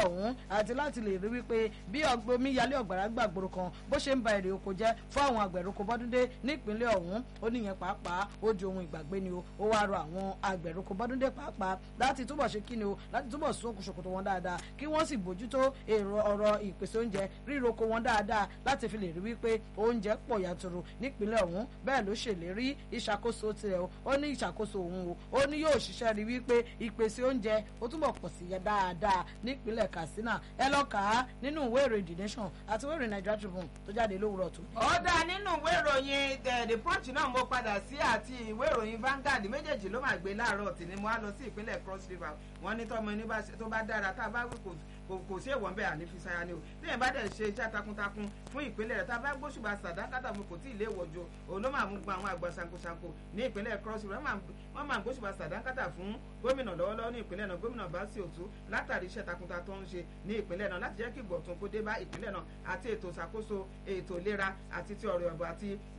ọ̀hún àti láti lè rí wípé bí omi yalé ọ̀gbàrá gbàgbòrò kan bó ṣe ń ba èrè oko jẹ́ fún àwọn àgbẹ̀roko bọ́dúndé nípínlẹ̀ ọ̀hún ó níyẹn pàápàá ó di ohun ìgbàgbé ni o ó wá rọ àwọn àgbẹ̀roko bọ́dúndé pàápàá láti túbọ̀ ṣe kí ni o láti túbọ̀ sún okùnṣòkòtò wọn dáadáa kí wọ́n sì bójútó èrò ọ̀rọ̀ ìpèsè oúnjẹ ríroko wọn dáadáa láti fi lè rí wípé oúnjẹ pọ̀ yàtúrú nípínlẹ̀ ọ̀hún bẹ́ẹ̀ ló ṣèlérí ìṣàkóso tirẹ̀ o ó ní ìṣàkóso òun o ó ní yóò ṣiṣẹ́ rí wípé ìpèsè oúnjẹ ó túbọ̀ pọ̀ sí yẹ dáadáa nípínlẹ̀ Katsina ẹ lọ kà á nínú ìwé ìròyìn The Nation àti ìwé ìròyìn Nigeria Tribune tó jáde lówùrọ̀ tó. ó dáa nínú ìwé ìròyìn The Punch náà mo padà sí àti ìwé ìròyìn Vanguard méjèèjì ló máa gbé láàárọ̀ tì ní mo á lọ sí ìpínlẹ̀ Cross River wọ́n ní tọ́mọ ẹni tó bá dára tá a bá wí kò kò sí èèwọ̀ bẹ́ẹ̀ àní fi sáyà ni o téèyàn bá dẹ̀ ṣe iṣẹ́ takuntakun fún ìpínlẹ̀ rẹ̀ tá a bá gbóṣùbà sàdákàtà fún kò tí ì lé ìwọ̀jọ òun ló máa mú gba àwọn àgbà ṣankoṣanko ní ìpínlẹ̀ Cross River wọ́n máa gbóṣùbà sàdákàtà fún gómìnà lọ́wọ́lọ́wọ́ ní ìpínlẹ̀ náà gómìnà Báṣì Òtú látàrí iṣẹ́ takuntakun tó ń ṣe ní ìpínlẹ̀ náà láti jẹ́ kí ìgbọ̀tún kó dé bá ìpínlẹ̀ náà àti ètò ìṣàkóso ètò ìlera àti ti ọ̀rọ̀ ọ̀bọ̀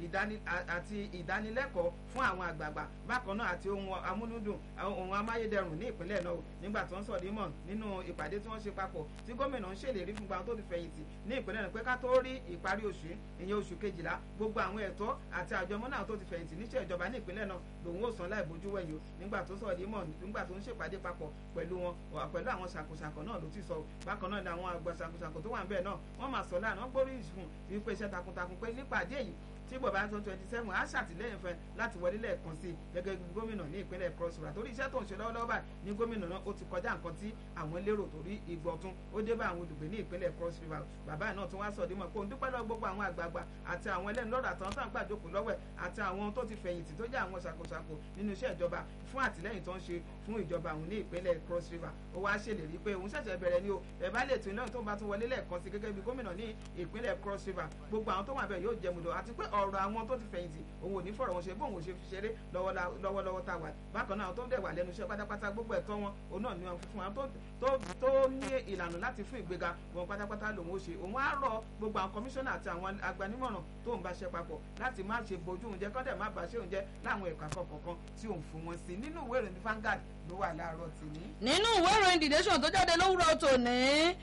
àti ìdánilẹ́kọ̀ọ́ fún àwọn àgbààgbà bákan náà àti ohun amúlùdùn ohun amáyédẹrùn ní ìpínlẹ̀ náà nígbà tó ń sọ̀dí mọ̀ nínú ìpàdé tí wọ́n ṣe papọ̀ tí gómìnà ń ṣèlérí fún gbàgbọ́n tó ti fẹ̀yìntì ní ìpínlẹ̀ náà pé ká tó rí ìparí oṣù ìyẹn oṣù kejìlá gbogbo àwọn ẹ̀tọ́ àti àjọmọ́ náà tó ti fẹ̀yìntì níṣẹ́ ìjọba ní ìpínlẹ̀ náà lòun ò san láì bójú wẹ̀yìn o nígbà tó sọ̀dí mọ̀ nígbà tó ń ṣèpàdé papọ̀ pẹ̀lú wọn pẹ̀lú àwọn ṣàkóṣàkó náà ló ti sọ bákan náà ni àwọn àgbà ṣàkóṣàkó tó wà ń bẹ̀ náà wọ́n máa sọ láàánú gbórí ìṣùn wípé iṣẹ́ takuntakun pé nípàdé yìí tí bọ̀bá tó twenty seven á ṣàtìlẹ́yìn fẹ́ láti wọlé lẹ́ẹ̀kan sí gẹ́gẹ́ bí gómìnà ní ìpínlẹ̀ Cross River torí iṣẹ́ tó ń ṣe lọ́wọ́lọ́wọ́ báyìí ní gómìnà náà ó ti kọjá nǹkan tí àwọn lérò torí ìgbọ̀tún ó dé bá àwọn olùgbé ní ìpínlẹ̀ Cross River bàbá náà tún wá sọ dímọ̀ pé òun dúpẹ́ lọ́wọ́ gbogbo àwọn àgbààgbà àti àwọn ẹlẹ́nu lọ́rọ̀ àtàwọn tó ń gbàjókòó lọ́wọ́ àti àwọn tó ti fẹ̀yìntì tó jẹ́ àwọn ṣàkóṣàkó nínú iṣẹ́ ìjọba fún àtìlẹ́yìn tó ń ṣe fún ìjọba òun ní ìpínlẹ̀ Cross River ó wá ṣèlérí pé òun ṣẹ̀ṣẹ̀ bẹ̀rẹ̀ ni o ẹ̀ bá lè tún iná tó ń bá tún wọlé lẹ́ẹ̀kan sí gẹ́gẹ́ bí gómìnà ní ìpínlẹ̀ Cross River gbogbo àwọn tó wà bẹ́ẹ̀ yóò jẹ́ mùdọ̀ àti pé ọ̀rọ̀ àwọn tó ti fẹ̀yìntì òun ò ní fọ̀rọ̀ wọn ṣe bóun ò ṣe fi ṣeré lọ́wọ́lọ́wọ́ tá a wà bákan náà tó ń dẹ̀ wà lẹ́nu iṣẹ́ pátápátá gbogbo ẹ̀tọ́ wọn òun náà ni wọn fún wọn tó ní ìlànà láti fún ìgbéga wọn pátápátá lòun ó ṣe òun á rọ gbogbo àwọn kọmíṣánná àti àwọn agbanimọ̀ràn tó ń bá ṣe papọ̀ láti má ṣe bójú oúnjẹ kọ́dẹ̀ má bàa ṣe oúnjẹ láwọn ẹ̀ka kọ̀ọ̀kan tí òun fún wọn sí nínú ìwé ìròyìn Vanguard ló wà láàárọ̀ tì ní. nínú ìwé ìròyìn The Nation tó jáde lówùrọ̀ tòní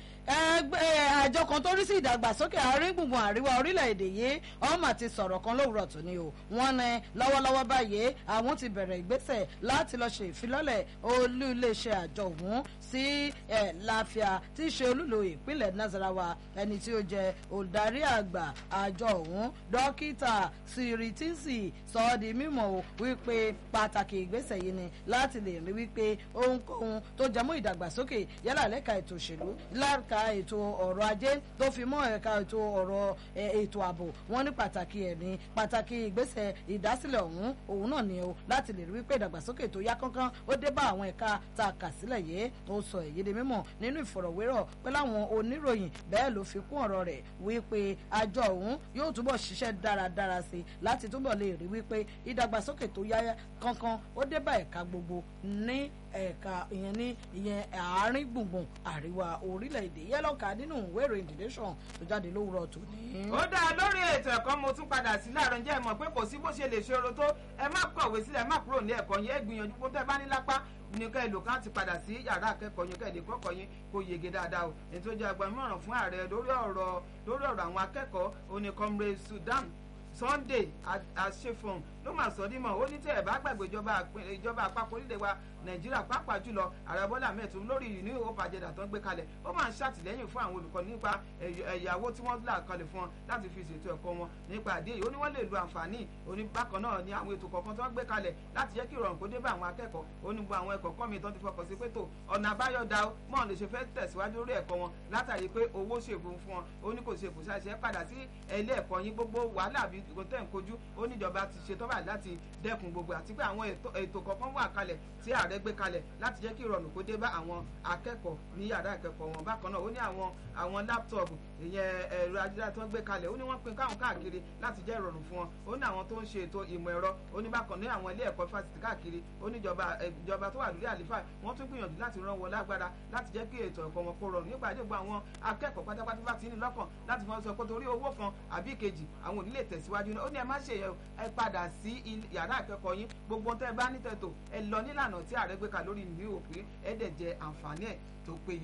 ẹgbẹ́ àjọ kan tó rí sí ìdàgbàsókè àárín gbùngbùn àríwá orílẹ̀-èdè yìí ọmọ àti sọ̀rọ̀ kan lówùrọ̀ tòní o wọ́n ní lọ́wọ́lọ́wọ́ báyìí àwọn ti bẹ̀rẹ̀ ìgbésẹ̀ láti lọ ṣe ìfilọ́lẹ̀ olú iléeṣẹ́ àjọ ọ̀hún sí láfíà tí í ṣe olúlo ìpínlẹ̀ Nasarawa ẹni tí ó jẹ́ olùdarí àgbà àjọ ọ̀hún dókítà Siritinsi sọ ọ́ di mímọ̀ o wípé pàtàkì ìgbésẹ̀ yìí ni láti lè rí wípé ohunkóhun tó jẹmọ́ ìdàgbàsókè yálà lẹ́ka ètò òṣèlú lẹ́ka ètò ọ̀rọ̀ ajé tó fi mọ́ ẹ̀ka ètò ọ̀rọ̀ ètò ààbò wọn ní pàtàkì ẹ̀ ní pàtàkì ìgbésẹ̀ ìdásílẹ̀ ọ̀hún òun náà ni o láti lè rí wípé ìdàgbàsókè tó yá kánkán ó dé bá àwọn ẹ̀ka tá a kà sílẹ̀ yìí ó sọ èyí di mímọ̀ nínú ìfọ̀rọ̀wérọ̀ pẹ̀lú àwọn oníròyìn bẹ́ẹ̀ ló fi kún ọ̀rọ̀ rẹ̀ wípé àjọ ọ̀hún yóò túbọ̀ ṣiṣẹ́ dáradára sí i láti túbọ̀ lè rí wípé ìdàgbàsókè tó yá kánkán ó dé bá ẹ̀ka gbogbo ní ẹ̀ka ìyẹn ní ìyẹn àárín gbùngbùn àríwá orílẹ̀-èdè yẹ́lọ́ka nínú ìwé ìròyìn The Nation tó jáde lówùrọ̀ tòní. ó dáa lórí ètò ẹ̀kọ́ mo tún padà sí láàárọ̀ ǹjẹ́ ẹ mọ̀ pé kò sí bó ṣe lè ṣòro tó ẹ má kọ̀wé sílẹ̀ ẹ má kúrò ní ẹ̀kọ́ yẹn ẹ gbìyànjú kó tẹ́ bá ní lápá ní ká èlò kan ti padà sí yàrá akẹ́kọ̀ọ́ yín kẹ́ẹ̀dé kọ́kọ́ yín kó yege dáadáa o ètò ìjọ agbamọ̀ràn fún ààrẹ lórí ọ̀rọ̀ lórí ọ̀rọ̀ àwọn akẹ́kọ̀ọ́ oní comrade Sudan Sunday àṣefọ̀n ló máa sọ dímọ̀ ó ní tẹ́ ẹ̀ bá gbàgbé ìjọba àpapọ̀ orílẹ̀ wa nàìjíríà pàápàá jùlọ ààrẹ bọ́lá mẹ́tò lórí ìní hope agenda tó ń gbé kalẹ̀ ó máa ń ṣàtìlẹ́yìn fún àwọn olùkọ́ nípa ẹ̀yàwó tí wọ́n là kalẹ̀ fún wọn láti fi ṣètò ẹ̀kọ́ wọn nípa àdé yìí ó ní wọ́n lè lo àǹfààní òní bákan náà ní àwọn ètò kọ̀ọ̀kan tó ń gbé kalẹ̀ láti jẹ́ kí ìrọ̀rùn kó dé bá àwọn akẹ́kọ̀ọ́ ó ní gbogbo àwọn ẹ̀kọ́ kọ́ mi tó ti fọkàn sí pé tó ọ̀nà àbáyọ da ó mọ̀ lè ṣe fẹ́ tẹ̀síwájú lórí ẹ̀kọ́ wọn látàrí pé owó ṣègùn fún wọn ó ní kò ṣe kò ṣàṣẹ padà sí ilé ẹ̀kọ́ yín gbogbo wàhálà àbí tẹ̀ ń kojú ó níjọba ti ṣe tọ́ba láti dẹ́kun gbogbo àti pé àwọn ètò kọ̀ọ̀kan wà kalẹ̀ tí ààrẹ gbé kalẹ̀ láti jẹ́ kí ìrọ̀rùn kó dé bá àwọn akẹ́kọ̀ọ́ ní yàrá ìkẹ́kọ̀ọ́ wọn bákan náà ó ní àwọn àwọn láptọ̀pù ìyẹn ẹ̀rọ ayélujára tó ń gbé kalẹ̀ ó ní wọ́n pín káwọn káàkiri láti jẹ́ ìrọ̀rùn fún wọn ó ní àwọn tó ń ṣe ètò ìmọ̀ ẹ̀rọ ó ní bákan ní àwọn ilé ẹ̀kọ́ fásitì káàkiri ó ní ìjọba tó wà lórí àlífà wọ́n tún gbìyànjú láti rán wọn lágbára láti jẹ́ kí ètò ẹ̀kọ́ wọn kó rọrùn nípa àdégbò àwọn akẹ́kọ̀ọ́ pátápátá bá ti ní lọ́kàn láti fọ́n sọ pé torí owó kan àbí kejì àwọn ò ní lè tẹ̀síwájú ó ní ẹ má ṣe ẹ padà sí yàrá ìkẹ́kọ̀ọ́ yín gbogbo tẹ́ ẹ bá ní tẹ̀tò ẹ lọ nílànà tí ààrẹ gbé ka lórí ìlú òpin ẹ dẹ̀ jẹ àǹfààní ẹ̀ tó péye o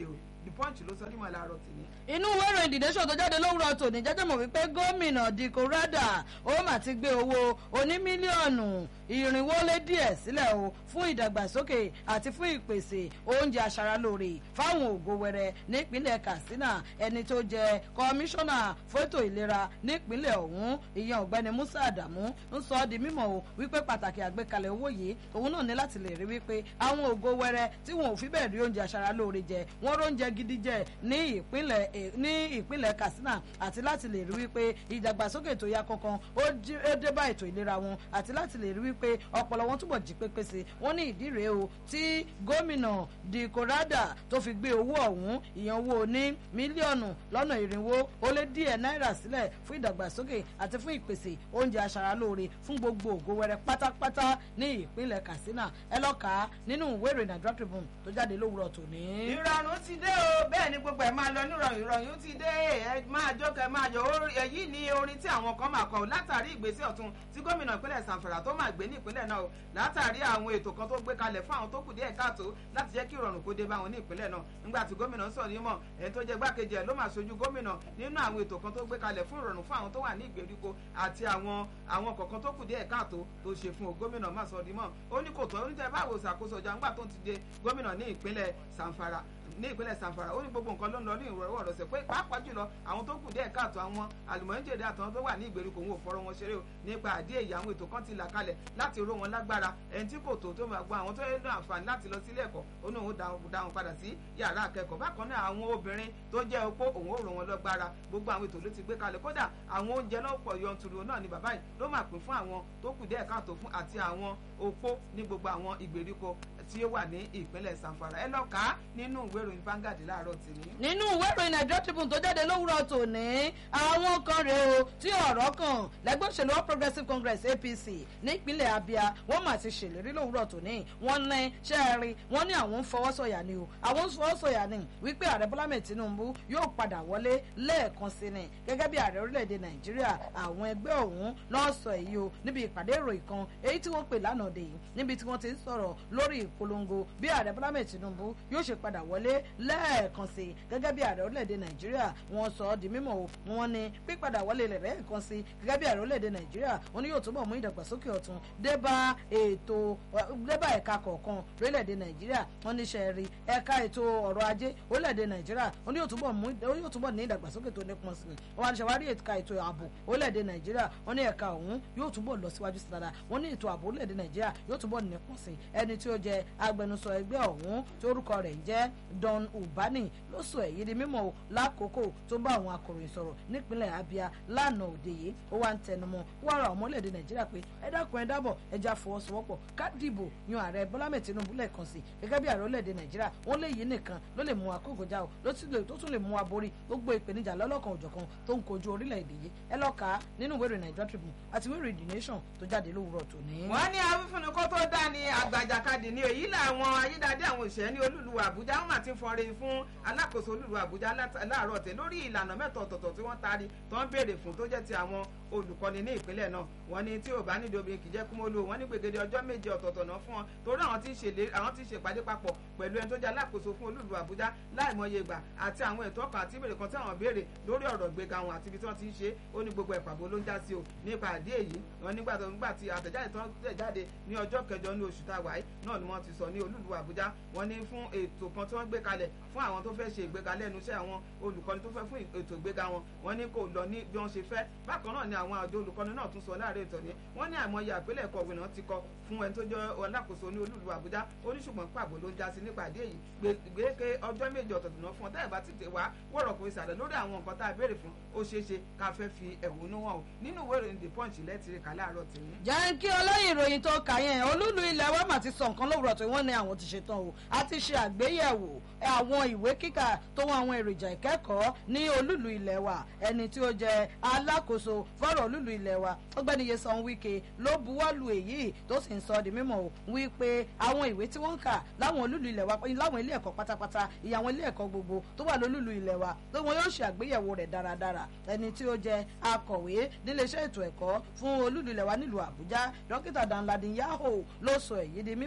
the punch ló sọ nímọ̀ láàárọ̀ tì ní. inú ìwé ìròyìn The Nation tó jáde lówùrọ̀ tòní jẹ́jẹ́ mọ̀ wípé gómìnà Dikko Rada ó mà ti gbé owó oní mílíọ̀nù ìrìnwó lé díẹ̀ sílẹ̀ o fún ìdàgbàsókè àti fún ìpèsè oúnjẹ aṣaralóore fáwọn ògo wẹrẹ nípínlẹ̀ Katsina ẹni tó jẹ kọmíṣánná fótó ìlera nípínlẹ̀ ọ̀hún ìyẹn ọ̀gbẹ́ni Musa Adamu ń sọ ọ́ di mímọ̀ o wípé pàtàkì àgbékalẹ̀ owó yìí òun náà ní láti lè rí wípé àwọn ògo wẹrẹ tí wọn ò fi bẹ́ẹ̀ rí oúnjẹ aṣaralóore jẹ wọ́n róúnjẹ gidi jẹ ní ìpínlẹ̀ ní ìpínlẹ̀ Katsina àti láti lè rí wípé ìdàgbàsókè tó yá kankan ó dé bá ètò ìlera wọn àti láti lè rí wípé ọpọlọ wọn túbọ̀ jí pépé sí wọ́n ní ìdí rèé o tí gómìnà Dikko Rada tó fi gbé owó ọ̀hún ìyẹn owó ní mílíọ̀nù lọ́nà ìrìnwó ó lé díẹ̀ náírà sílẹ̀ fún ìdàgbàsókè àti fún ìpèsè oúnjẹ aṣaralóore fún gbogbo ògo wẹrẹ pátápátá ní ìpínlẹ̀ Katsina ẹ lọ kà á nínú ìwé ìròyìn Nigeria Tribune tó jáde lówùrọ̀ tòní. ìrọ̀rùn ti dé o bẹ́ẹ̀ ni gbogbo ẹ̀ máa lọ nírọ̀rùn ìrọ̀rùn ti dé ẹ máa jókè máa yọ èyí ni orin tí àwọn kan máa kọ látàrí ìgbésẹ̀ ọ̀tún tí gómìnà ìpínlẹ̀ Zamfara tó máa gbé ní ìpínlẹ̀ náà o látàrí àwọn ètò kan tó gbé kalẹ̀ fún àwọn tó kù díẹ̀ káàtó láti jẹ́ kí ìrọ̀rùn kó dé bá wọn ní ìpínlẹ̀ náà nígbà tí gómìnà sọ̀rọ̀ yìí mọ̀ ẹni tó jẹ́ gbákejì ẹ̀ ló máa ṣojú gómìnà nínú àwọn ètò kan tó gbé kalẹ̀ fún ìrọ̀rùn fún àwọn tó wà ní ìgbèríko àti àwọn àwọn kọ̀ọ̀kan tó kù díẹ̀ káàtó tó ṣe fún gómìnà má sọ̀rọ̀ yìí mọ̀ ó ní kò tán ó ní tẹ́ báwo ṣàkóso ọjà ńgbà tó ti dé gómìnà ní ìpínlẹ̀ Zamfara ní ìpínlẹ̀ Zamfara ó ní gbogbo nǹkan ló ń lọ ní ìrọ̀rọ̀ ọ̀rọ̀sẹ̀ pé pàápàá jùlọ àwọn tó kù díẹ̀ káàtó àwọn àlùmọ́ńjèdè àtàwọn tó wà ní ìgbèríko òun ò fọ́rọ̀ wọn ṣeré o nípa àdí èyí àwọn ètò kan ti là kalẹ̀ láti ró wọn lágbára ẹni tí kò tó tó máa gbọ́ àwọn tó yẹ ní àǹfààní láti lọ sílé ẹ̀kọ́ ó ní òun dá wọn padà sí yàrá akẹ́kọ̀ọ́ bákan náà àwọn obìnrin tó jẹ́ opó òun ò ró wọn lọ́gbára gbogbo àwọn ètò ló ti gbé kalẹ̀ kódà àwọn oúnjẹ lọ́pọ̀ yọnturu náà ni bàbá yìí ló máa pín fún àwọn tó kù díẹ̀ káàtó fún àti àwọn opó ní gbogbo àwọn ìgbèríko tí ó wà ní ìpínlẹ̀ Zamfara ẹ lọ kà á nínú ìwé ìròyìn Vanguard láàárọ̀ tìní. nínú ìwé ìròyìn Nigeria Tribune tó jáde lówùrọ̀ tòní àwọn kan rèé o tí ọ̀rọ̀ kan lẹ́gbẹ́ òṣèlú All Progressives Congress APC nípínlẹ̀ Abia wọ́n mà ti ṣèlérí lówùrọ̀ tòní wọ́n ní ṣẹ́ẹ̀rí wọ́n ní àwọn ń fọwọ́sọ̀yà ni o àwọn ń fọwọ́sọ̀yà ni wípé ààrẹ Bọ́lá Ahmed Tinubu yóò padà wọlé lẹ́ẹ̀kan sí ni gẹ́gẹ́ bí ààrẹ orílẹ̀-èdè Nàìjíríà àwọn ẹgbẹ́ ọ̀hún náà sọ èyí o níbi ìpàdé ìròyìn kan èyí tí wọ́n pè lánàá dè yìí níbi tí wọ́n ti ń sọ̀rọ̀ lórí ìpolongo bí ààrẹ Bọ́lá Ahmed Tinubu yóò ṣe padà wọlé lẹ́ẹ̀kan sí gẹ́gẹ́ bí ààrẹ orílẹ̀-èdè Nàìjíríà wọ́n sọ ọ́ di mímọ̀ o wọ́n ní pípadà wọlé rẹ̀ lẹ́ẹ̀kan sí gẹ́gẹ́ bí ààrẹ orílẹ̀-èdè Nàìjíríà wọ́n ní yóò túbọ̀ mú ìdàgbàsókè ọ̀tun débá ètò débá ẹ̀ka kọ̀ọ̀kan orílẹ̀-èdè Nàìjíríà wọ́n ní ṣe rí ẹ̀ka ètò ọrọ̀ ajé orílẹ̀-èdè Nàìjíríà wọ́n ní yóò túbọ̀ ní ìdàgbàsókè tó nípọn sí wọ́n wá ní ṣàwárí ẹ̀ka ètò ààbò orílẹ̀-èdè Nàìjíríà wọ́n ní ẹ̀ka ọ̀hún yóò túbọ̀ lọ síwájú sí dáadáa wọ́n ní ètò ààbò orílẹ̀-èdè Nàìjíríà yóò túbọ̀ nípọn sí ẹni tí ó jẹ agbẹnusọ ẹgbẹ́ ọ̀hún tí orúkọ rẹ̀ ń jẹ́ Don Ubani ló sọ èyí di mímọ̀ o lákòókò tó bá àwọn akọ̀ròyìn sọ̀rọ̀ nípínlẹ̀ Abia lánàá òde yìí ó wá ń tẹnumọ́ wọ́n ra ọmọlẹ́dẹ̀ Nàìjíríà pé ẹ dákun ẹ dábọ̀ ẹ já fọwọ́sowọ́pọ̀ ká dìbò yan ààrẹ Bọ́lá Ahmed Tinubu lẹ́ẹ̀kan sí gẹ́gẹ́ bí ààrẹ orílẹ̀-èdè Nàìjíríà wọ́n lè yí nìkan ló lè mú wa kógojá o ló tún lè mú wa borí gbogbo ìpèníjà lọ́lọ́kan òjọ̀kan tó ń kojú orílẹ̀-èdè yìí ẹ lọ kà á nínú ìwé ìròyìn Nigeria Tribune àti ìwé ìròyìn The Nation tó jáde lówùrọ̀ tòní. wọ́n ní awífúnni kó tó dá ní àgbàjàkadì ní èyí làwọn ayédáadé àwọn òṣèré ní olúlu Àbújá wọn àti fọnre fún alákòóso olúlu Àbújá láàárọ̀ tẹ̀ lórí ìlànà mẹ́tọ̀ ọ̀tọ̀ọ̀tọ̀ tí wọ́n taari tó ń béèrè fún tó jẹ́ ti àwọn olùkọ́ni ní ìpínlẹ̀ náà wọ́n ní tí ò bá nídìí obìnrin kìí jẹ́ kúmọ́lù wọ́n ní gbègede ọjọ́ méje ọ̀tọ̀ọ̀tọ̀ náà fún wọn torí àwọn tí ń ṣe àwọn tí ń ṣe ìpàdé papọ̀ pẹ̀lú ẹni tó jẹ́ alákòóso fún olúlu Àbújá láìmọye ìgbà àti àwọn ètò ọkàn àti ìbéèrè kan tí àwọn béèrè lórí ọ̀rọ̀ gbéga wọn àti ibi tí wọ́n ti ń ṣe ó ní gbogbo ẹ̀pàbó ló ń já sí o nípa àdé èyí wọn nígbà tó nígbà tí àtẹ̀jáde tó ń tẹ̀ jáde ní ọjọ́ kẹjọ ní oṣù táwa yìí náà ni wọ́n ti sọ ní olúlu Àbújá wọ́n ní fún ètò kan tí wọ́n gbé kalẹ̀ fún àwọn tó fẹ́ ṣe ìgbéga lẹ́nu iṣẹ́ àwọn olùkọ́ni tó fẹ́ fún ètò ìgbéga wọn wọ́n ní kò lọ ní bí wọ́n ṣe fẹ́ bákan náà ni àwọn àjọ olùkọ́ni náà tún sọ láàárẹ̀ ìtọ́ ni wọ́n ní àìmọye àpilẹ̀kọ ìwé náà ti kọ fún ẹni tó jẹ́ alákòóso ní olúlu Àbújá ó ní ṣùgbọ́n pàbó ló ń já sí nípa àdé yìí gbèké ọjọ́ méje ọ̀tọ̀tọ̀ náà fún ọ táyà bá ti tè wá wọ̀rọ̀ kò ìsàlẹ̀ lórí àwọn nǹkan tá a béèrè fún ó ṣeé ṣe ká fẹ́ fi ẹ̀hónú hàn o nínú ìwé ìròyìn the punch lẹ́tìrì kà láàárọ̀ tèmi. jẹ́ kí ọlọ́yin ìròyìn tó kà yẹn olúlu ilẹ̀ wa mà ti sọ nǹkan lówùrọ̀ tó wọ́n ní àwọn ti ṣe tán o a ti ṣe àgbéyẹ̀wò àwọn ìwé kíkà tó wọn àwọn èròjà ìkẹ́kọ̀ọ́ ní olúlu ilẹ̀ wa ẹni tí ó jẹ́ alákòóso fọ́rọ̀ olúlu ilẹ̀ wa ọgbẹ́ni Yesan Wike ló buwọ́lu èyí tó sì ń sọ di mímọ̀ o wípé àwọn ìwé tí wọ́n ń kà láwọn olúlu ilẹ̀ wa láwọn ilé ẹ̀kọ́ pátápátá ìyá àwọn ilé ẹ̀kọ́ gbogbo tó wà lólúlu ilẹ̀ wa tó wọn yóò ṣe àgbéyẹ̀wò rẹ̀ dáradára ẹni tí ó jẹ́ akọ̀wé níléeṣẹ́ ètò ẹ̀kọ́ fún olúlu ilẹ̀ wa nílùú Àbújá dókítà Danladin Yahoo ló sọ èyí di mímọ̀ o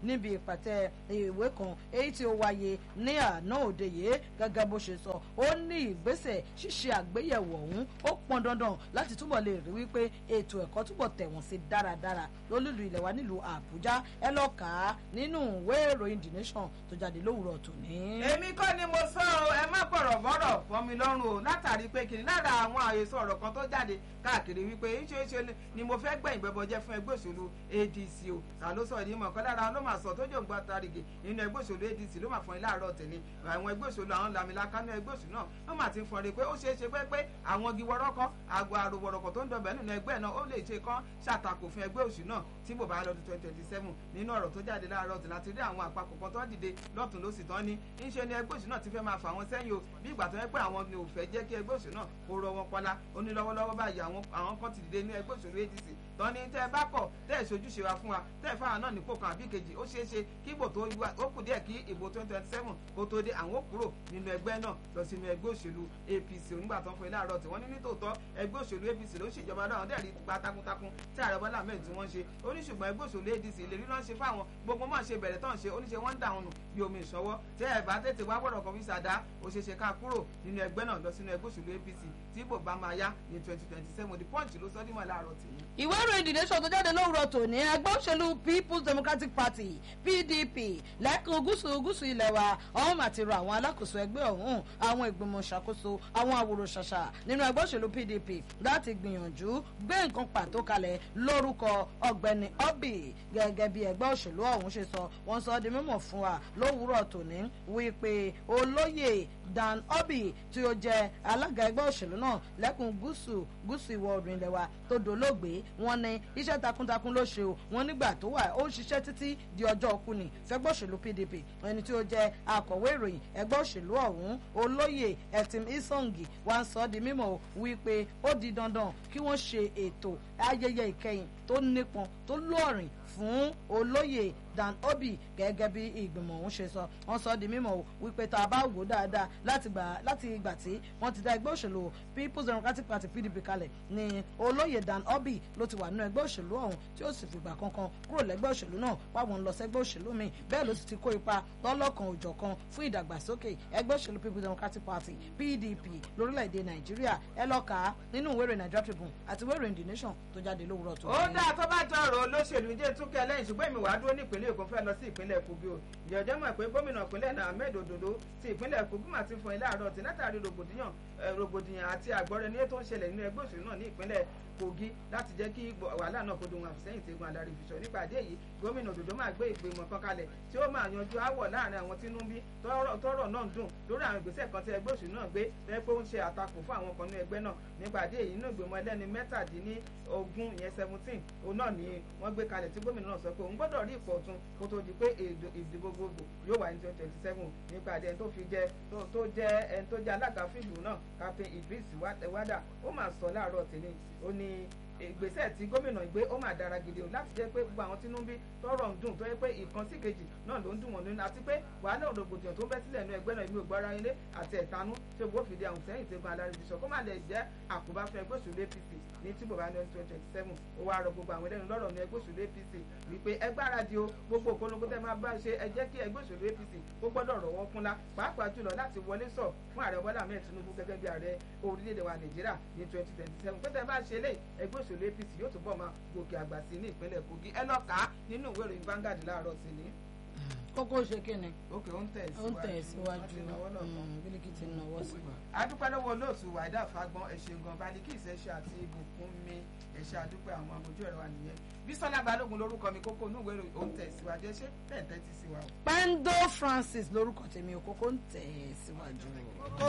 níbi ìpàtẹ ìwé kan èyí tí ó wáyé ní àná òde yìí gẹ́gẹ́ bó ṣe sọ ó ní ìgbésẹ̀ ṣíṣe àgbéyẹ̀wò ọ̀hún ó pọn dandan láti túbọ̀ lè rí wípé ètò ẹ̀kọ́ túbọ̀ tẹ̀wọ̀n sí dáradára lólùlù ilẹ̀ wa nílùú àbújá ẹ lọ kà á nínú ìwé ìròyìn the nation tó jáde lówùrọ̀ tòní. èmi kọ́ ni mo sọ ọ́ ẹ má bọ̀rọ̀ bọ́rọ̀ fọ́ mi lọ́rùn o látàrí pé kìnìún lára àwọn àhesọ ọ̀rọ̀ kan tó jáde káàkiri wípé ṣeéṣe ni mo fẹ́ gbẹ̀yìn bẹ́bọ jẹ́ fún ẹgbẹ́ òṣèlú adc o ta ló sọ ìdí mọ̀ kọ́ lára ló máa sọ tó jò ń gbọ́ tarigi nínú ẹgbẹ́ òṣèlú adc ló máa fọyín láàárọ̀ tẹ̀lé àwọn ẹgbẹ́ òṣèlú àwọn lamilaka ní ẹgbẹ́ òṣèlú náà wọ́n máa ti ń fọnrin pé ó ṣeé ṣe pé pé àwọn igi wọ́rọ́kọ́ àgọ́ àròwọ̀rọ̀kọ̀ tó ń dọ̀bẹ̀ nínú ẹgbẹ́ náà ó lè ṣe kán ṣàtakò fún ẹgbẹ́ òṣèlú náà tí bò bá lọ́dún twenty twenty seven nínú ọ̀rọ̀ tó jáde láàárọ̀ tẹ̀ láti rí àwọn àpapọ̀ kan tó dìde lọ́tún ló sì tán ní ńṣe ni ẹgbẹ́ òṣèlú náà ti fẹ́ máa fà wọ́n sẹ́yìn o bí ìgbà tó yẹ pé àwọn ni ò fẹ́ jẹ́ kí ẹgbẹ́ òṣèlú náà kó rọ wọn pọ́lá ó ní lọ́wọ́lọ́wọ́ báyìí àwọn kan ti dìde ní ẹgbẹ́ òṣèlú adc tán ní tẹ́ ẹ bá kọ̀ tẹ́ ẹ ṣojúṣe wa fún wa tẹ́ ẹ fáwọn náà nípò kan àbí kejì ó ṣeé ṣe kí ìbò tó ó kù díẹ̀ kí ìbò twenty twenty seven kó tó dé àwọn kúrò nínú ẹgbẹ́ náà lọ sínú ẹgbẹ́ òṣèlú apc onígbà tó ń fún ilé àárọ̀ tí wọ́n ní nítòótọ́ ẹgbẹ́ òṣèlú apc ló ń ṣèjọba láwọn dẹ́rì gba takuntakun tí ààrẹ bọ́lá ahmed tí wọ́n ṣe ó ní ṣùgbọ́n ẹgbẹ́ òṣèlú adc ìlérí náà ń ṣe fáwọn gbogbo máa ṣe bẹ̀rẹ̀ tán ṣe oníṣe wọ́n ń dà wọn nù bí omi ìṣọwọ́ tẹ́ ẹ̀ bá tètè wá gbọ́dọ̀ kan fi ṣàdá ó ṣeé ṣe ká kúrò nínú ẹgbẹ́ náà lọ sínú ẹgbẹ́ òṣèlú apc tí ìbò bá máa yá ní twenty twenty seven the punch ló sọ dímọ̀ láàárọ̀ tì í. ìwé ìròyìn the nation tó jáde lówùrọ̀ tòní ẹgbẹ́ òṣèlú people's democratic party pdp lẹ́kùn gúúsù gúúsù ilẹ̀ wa ọ̀hún àti rọ àwọn alákòóso ẹgbẹ́ ọ̀hún àwọn ìgbìmọ̀ ṣàkóso àwọn àwòrán ṣàṣà nínú ẹgbẹ́ òṣèlú pdp láti gbìyànjú gbé nǹkan pàtó kalẹ̀ lórúkọ ọ̀gbẹ́ni obi gẹ́gẹ́ bí ẹgbẹ́ òṣèlú ọ̀hún ṣe sọ wọ́n sọ di mímọ̀ fún wa lówùrọ̀ tòní wípé olóyè dan obi tí ó jẹ́ alága ẹgbẹ́ òṣèlú náà lẹ́kùn gúúsù gúúsù ìwọ̀ oòrùn ilẹ̀ wa tó dolóògbé wọn ní iṣẹ́ takuntakun ló ṣe o wọn nígbà tó wà ó ń ṣiṣẹ́ títí di ọjọ́ òkú ni fẹ́gbẹ́ òṣèlú pdp ẹni tí ó jẹ́ akọ̀wé ìròyìn ẹgbẹ́ òṣèlú ọ̀hún olóyè ẹ̀tìm isongi wá ń sọ ọ́ di mímọ̀ wípé ó di dandan kí wọ́n ṣe ètò ayẹyẹ ìkẹyìn tó nípọn tó lóòrìn fún olóyè dan obi gẹ́gẹ́ bí ìgbìmọ̀ ọ̀hún ṣe sọ wọ́n sọ di mímọ̀ wípé tá a bá wò dáadáa láti gbà láti ìgbà tí wọ́n ti dá ẹgbẹ́ òṣèlú people's democratic party pdp kalẹ̀ ni olóyè dan obi ló ti wà nínú ẹgbẹ́ òṣèlú ọ̀hún tí ó sì fìgbà kankan kúrò lẹ́gbẹ́ òṣèlú náà wáwọn lọ sẹ́gbẹ́ òṣèlú míì bẹ́ẹ̀ ló sì ti kó ipa lọ́lọ́kan òjọ̀kan fún ìdàgbàsókè ẹgbẹ́ òṣèlú people's democratic party pdp lórílẹ̀‐èdè nàìjíríà ẹ lọ kà á nínú ìwé ìròyìn nigeria tribune àti ìwé ìròyìn the nation tó jáde lówùrọ̀ tó. ó dáa tó bá jọ ọ̀rọ̀ olóṣèlú jẹ́ túnkẹ́ lẹ́yìn ṣùgbọ́n èmi wàá dúró ní ìpínlẹ̀ èkó fẹ́ lọ sí ìpínlẹ̀ kogi o ìjọjẹ́ mọ̀ pé gómìnà ìpínlẹ̀ náà ahmed ododo ti ìpínlẹ̀ kogi mà ti fún ilé àárọ̀ tí látàrí rògbòdìyàn rògbòdìyàn àti àgbọ̀rẹ́ ní ètò ìṣẹ̀lẹ̀ nínú ẹgbẹ́ òṣèlú náà ní ìpínlẹ̀ kogi láti jẹ́ kí wàhálà náà kó dohun àfisẹ́yìn tí egun adarí fiṣọ nípa àdé yìí gómìnà òdòdó máa gbé ìgbìmọ̀ kan kalẹ̀ tí ó máa yanjú áwọ̀ láàrin àwọn tínú bí tọ́rọ̀ náà ń dùn lórí àwọn ìgbésẹ̀ kan tí ẹgbẹ́ òṣèlú náà gbé lẹ́yìn pé ó ń ṣe àtakò fún àwọn kan ní ẹgbẹ́ náà nípa àdé yìí inú ìgbìmọ̀ ẹlẹ́ni mẹ́tàdínní ogún ìyẹn seventeen òun náà ni wọ́n gbé kalẹ̀ tí gómìnà náà sọ pé òun gbọ́dọ̀ rí ipò ọ̀tun kó tó di pé ìdìbò gbogbo yóò wà ní twenty twenty seven nípa àdé ẹni tó fi jẹ tó jẹ ẹni tó jẹ alága fíìlù náà captain idris wada ó máa sọ láàárọ̀ tèmi ó ní ìgbésẹ̀ tí gómìnà ìgbé ó máa dára gidi o láti jẹ́ pé gbogbo àwọn tínú bí tọrọ ń dùn tó yẹ pé ìkan sí kejì náà ló ń dùn wọ́n nínú àti pé wàhálà òdògbòdìyàn tó ń bẹ́ sílẹ̀ nínú ẹgbẹ́ náà ìlú ògbára ilé àti ẹ̀tanú tí ó gbófìdí àwọn sẹ́yìn tẹ́gun aláríbiṣọ́ kó má lè jẹ́ àkóbá fún ẹgbẹ́ òṣèlú apc ní tí bò bá ní ọdún twenty twenty seven ó wá rọ gbogbo àwọn ẹlẹ́nu lọ́rọ̀ ní ẹgbẹ́ òṣèlú apc wípé ẹ gbáradì o gbogbo òpolongo tẹ́ máa bá ṣe ẹ jẹ́ kí ẹgbẹ́ òṣèlú apc ó gbọ́dọ̀ rọ̀ wọ́n kúnlá pàápàá jùlọ láti wọlé sọ fún ààrẹ bọ́lá ahmed tinubu gẹ́gẹ́ bí ààrẹ orílẹ̀-èdè wa nàìjíríà ní twenty twenty seven pé tẹ́ bá ṣe lé ẹgbẹ́ òṣèlú apc yóò túbọ̀ máa gòkè àgbà sí ní ìpínlẹ̀ kogi ẹ lọ kà á nínú ìwé ìròyìn Vanguard láàárọ̀ sí ni. kókó ṣe kí ni. òkè ó ń tẹ̀ ó ń tẹ̀ síwájú bílíkì ti náwó sí wa. adúpẹ́ lọ́wọ́ olóòtú wàdà fagbọ́n ẹ̀ṣẹ̀ gan baliki ìṣẹ̀ṣẹ̀ àti ibùkún mi ẹ̀ṣẹ̀ àdúpẹ́ àwọn amójú ẹ̀rọ wa nìyẹn bísọ́lá balógun lórúkọ mi kókó inú ìwé ìròyìn ó ń tẹ̀ síwájú ẹ̀ṣẹ̀ tẹ̀ ń tẹ́tí sí wa. pendo francis lórúkọ tèmi òkókó ń tẹ̀ síwájú.